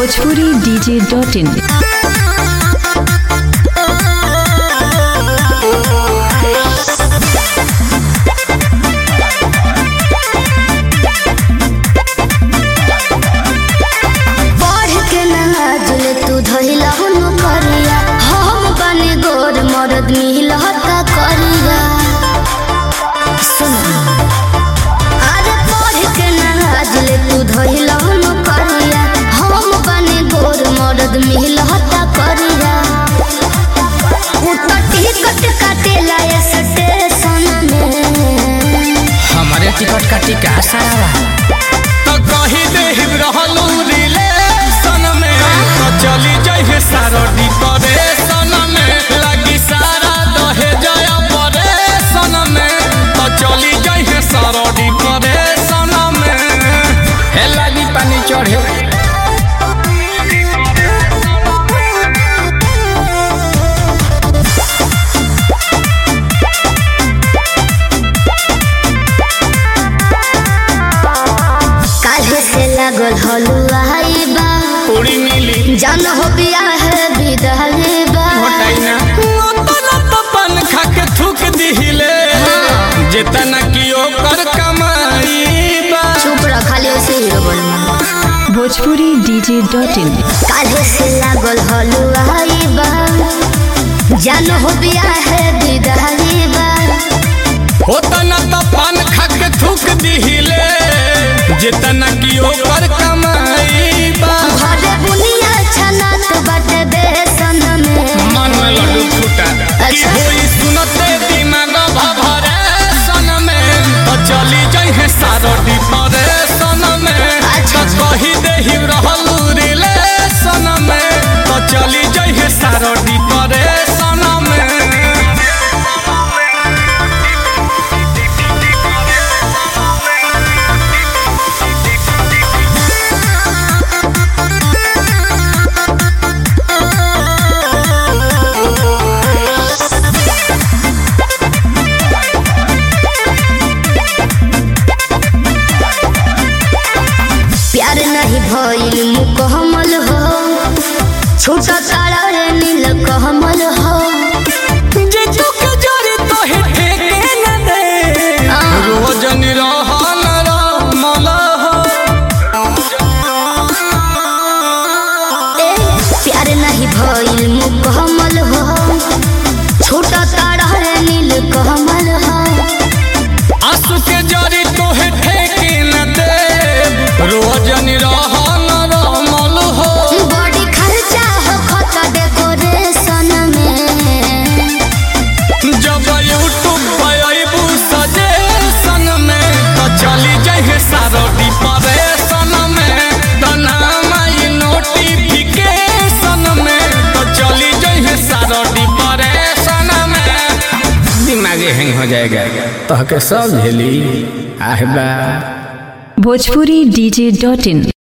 Bhojpuri DJ dot इन बढ़ के नाजुल तू धइला हुनु करिया हम बने गोर मरद मिलता करिया सुन अरे बढ़ के नाजुल तू धइला हुनु करिया हम बने गोर मरद मिलता करिया उतर टिकट काटेला ये स्टेशन में हमारे टिकट का टिका सारा तो कही देहिब रहलू रिलेशन में तो चली जाइए सारो डिप्रेशन में लगी सारा दहे जया परेशन में तो चली जाइए सारो डिप्रेशन में हे लगी पानी चढ़े काल्हे से लागल हलुआई बा पूरी मिली जान हो बिया है विदाई बा घटाइना ओतना तो पन खा के थूक दिहिले जितना की ओकर कमाई बा चुप रह खाली उसे हीरो बोलना भोजपुरी डीजे डॉट इन काल्हे से लागल हलुआई बा जान हो बिया है विदाई बा ओतना तो पन खा के थूक दिहिले जितना की ओकर कमाई बा घरे बुनिया छनात बाटे बेसन में मन में लड्डू फूटा की अच्छा। होई सुनते दिमाग भभरे सन में तो चली जाइए सारो डिप्रेशन में अच्छा। तो कही देहि रहलू रिलेशन में तो चली जाइए सारो डिप्रेशन में प्यार नहीं भइल मुकहमल हो छोटा तारा रे नील कहमल हो जे दुख जोरी तो हे ठेके न दे रोज निरहन रमल हो ए, प्यार नहीं भइल मुकहमल हो छोटा तारा रे नील कहमल हो आंसू के जरी तोहे ठेके न दे रोज निरहन रमल हो बड़ी खर्चा हो खता डेकोरेशन में जब यूट्यूब पे अइबू सजेशन में तो चली जाइए सारो डिप्रेशन में तो नाम आई नोटिफिकेशन में तो चली जाइए सारो डिप्रेशन में दिमागे हैंग हो जाएगा तो के सब झेली आहबा भोजपुरी डीजे डॉट इन